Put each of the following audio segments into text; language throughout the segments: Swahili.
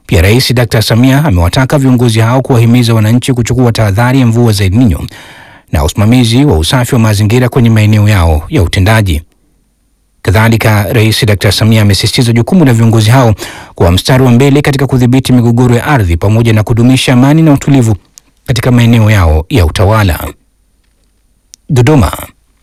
Pia Rais Dr. Samia amewataka viongozi hao kuwahimiza wananchi kuchukua tahadhari ya mvua za El Nino na usimamizi wa usafi wa mazingira kwenye maeneo yao ya utendaji. Kadhalika, Rais Dr. Samia amesisitiza jukumu la viongozi hao kuwa mstari wa mbele katika kudhibiti migogoro ya ardhi pamoja na kudumisha amani na utulivu katika maeneo yao ya utawala. Dodoma.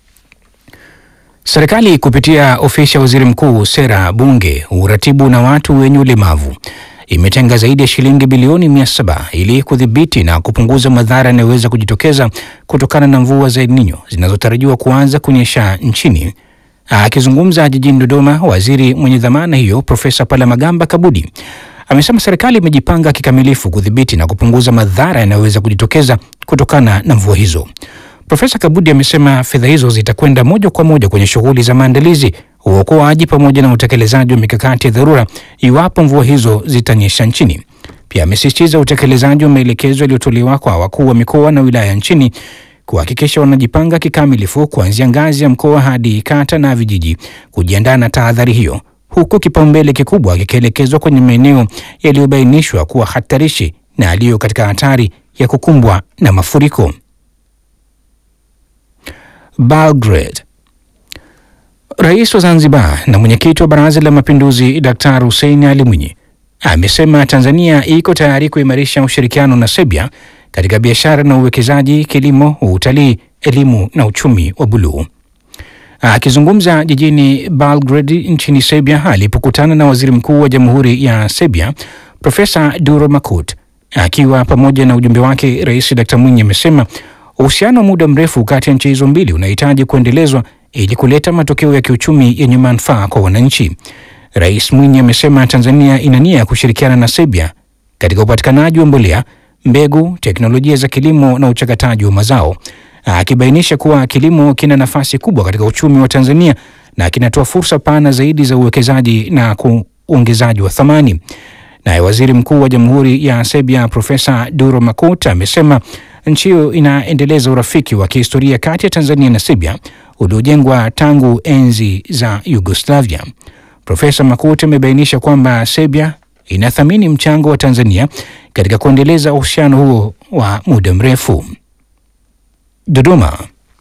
Serikali kupitia ofisi ya waziri mkuu, sera, bunge, uratibu na watu wenye ulemavu imetenga zaidi ya shilingi bilioni mia saba ili kudhibiti na kupunguza madhara yanayoweza kujitokeza kutokana na mvua za El Nino zinazotarajiwa kuanza kunyesha nchini. Akizungumza jijini Dodoma, waziri mwenye dhamana hiyo Profesa Palamagamba Kabudi amesema serikali imejipanga kikamilifu kudhibiti na kupunguza madhara yanayoweza kujitokeza kutokana na mvua hizo. Profesa Kabudi amesema fedha hizo zitakwenda moja kwa moja kwenye shughuli za maandalizi, uokoaji pamoja na utekelezaji wa mikakati ya dharura iwapo mvua hizo zitanyesha nchini. Pia amesisitiza utekelezaji wa maelekezo yaliyotolewa kwa wakuu wa mikoa na wilaya nchini kuhakikisha wanajipanga kikamilifu kuanzia ngazi ya mkoa hadi kata na vijiji kujiandaa na tahadhari hiyo, huku kipaumbele kikubwa kikielekezwa kwenye maeneo yaliyobainishwa kuwa hatarishi na yaliyo katika hatari ya kukumbwa na mafuriko. Belgrade. Rais wa Zanzibar na mwenyekiti wa Baraza la Mapinduzi Daktari Hussein Ali Mwinyi amesema Tanzania iko tayari kuimarisha ushirikiano na Serbia katika biashara na uwekezaji, kilimo, utalii, elimu na uchumi wa buluu. Akizungumza jijini Belgrade nchini Serbia alipokutana na waziri mkuu wa Jamhuri ya Serbia Profesa Duro Makut akiwa pamoja na ujumbe wake, Rais Dkt. Mwinyi amesema uhusiano wa muda mrefu kati ya nchi hizo mbili unahitaji kuendelezwa ili kuleta matokeo ya kiuchumi yenye manufaa kwa wananchi. Rais Mwinyi amesema Tanzania ina nia ya kushirikiana na Serbia katika upatikanaji wa mbolea, mbegu, teknolojia za kilimo na uchakataji wa mazao, akibainisha kuwa kilimo kina nafasi kubwa katika uchumi wa Tanzania na kinatoa fursa pana zaidi za uwekezaji na uongezaji wa thamani. Naye waziri mkuu wa Jamhuri ya Serbia Profesa Duro Makut amesema nchi hiyo inaendeleza urafiki wa kihistoria kati ya Tanzania na Serbia uliojengwa tangu enzi za Yugoslavia. Profesa Makut amebainisha kwamba Serbia inathamini mchango wa Tanzania katika kuendeleza uhusiano huo wa muda mrefu. Dodoma.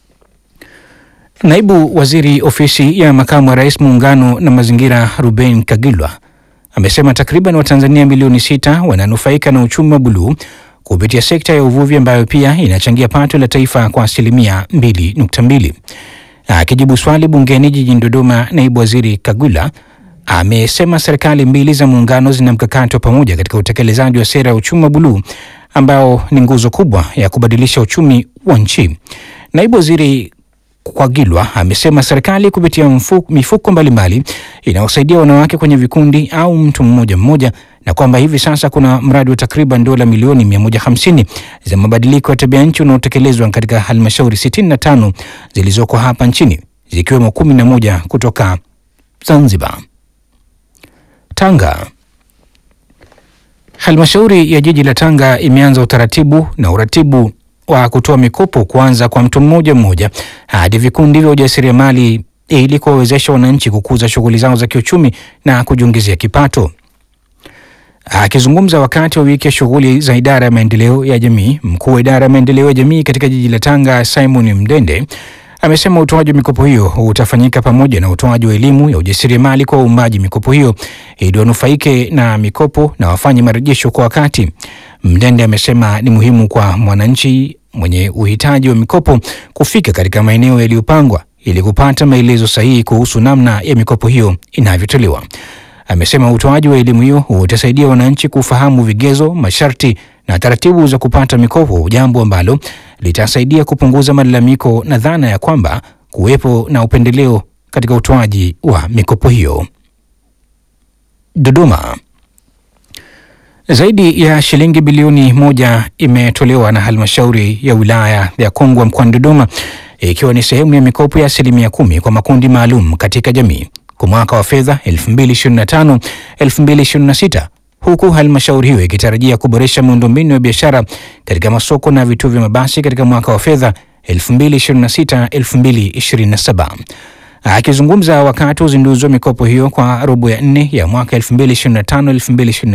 Naibu Waziri Ofisi ya Makamu wa Rais Muungano na Mazingira Ruben Kagilwa amesema takriban Watanzania milioni sita wananufaika na uchumi wa buluu kupitia sekta ya uvuvi ambayo pia inachangia pato la taifa kwa asilimia 2.2. Akijibu swali bungeni jijini Dodoma, naibu waziri Kagula amesema serikali mbili za muungano zina mkakati wa pamoja katika utekelezaji wa sera ya uchumi wa buluu ambao ni nguzo kubwa ya kubadilisha uchumi wa nchi. Naibu waziri Kwagilwa amesema serikali kupitia mfuko, mifuko mbalimbali inayosaidia wanawake kwenye vikundi au mtu mmoja mmoja, na kwamba hivi sasa kuna mradi wa takriban dola milioni 150 za mabadiliko ya tabia nchi unaotekelezwa katika halmashauri 65 zilizoko hapa nchini zikiwemo 11 kutoka Zanzibar. Tanga. Halmashauri ya jiji la Tanga imeanza utaratibu na uratibu wa kutoa mikopo kuanza kwa mtu mmoja mmoja hadi vikundi vya ujasiriamali ili kuwawezesha wananchi kukuza shughuli zao za kiuchumi na kujiongezea kipato. Akizungumza wakati wa wiki ya shughuli za idara ya maendeleo ya jamii, mkuu wa idara ya maendeleo ya jamii katika jiji la Tanga Simon Mdende amesema utoaji wa mikopo hiyo utafanyika pamoja na utoaji wa elimu ya ujasiriamali kwa waumbaji mikopo hiyo ili wanufaike na mikopo na wafanye marejesho kwa wakati. Mdende amesema ni muhimu kwa mwananchi mwenye uhitaji wa mikopo kufika katika maeneo yaliyopangwa ili kupata maelezo sahihi kuhusu namna ya mikopo hiyo inavyotolewa. Amesema utoaji wa elimu hiyo utasaidia wananchi kufahamu vigezo, masharti na taratibu za kupata mikopo, jambo ambalo litasaidia kupunguza malalamiko na dhana ya kwamba kuwepo na upendeleo katika utoaji wa mikopo hiyo. Dodoma. Zaidi ya shilingi bilioni moja imetolewa na halmashauri ya wilaya ya Kongwa mkoani Dodoma ikiwa ni sehemu ya mikopo ya asilimia kumi kwa makundi maalum katika jamii kwa mwaka wa fedha 2025 2026 huku halmashauri hiyo ikitarajia kuboresha miundombinu ya biashara katika masoko na vituo vya mabasi katika mwaka wa fedha 2026 2027. Akizungumza wakati wa uzinduzi wa mikopo hiyo kwa robo ya nne ya mwaka 2025 2026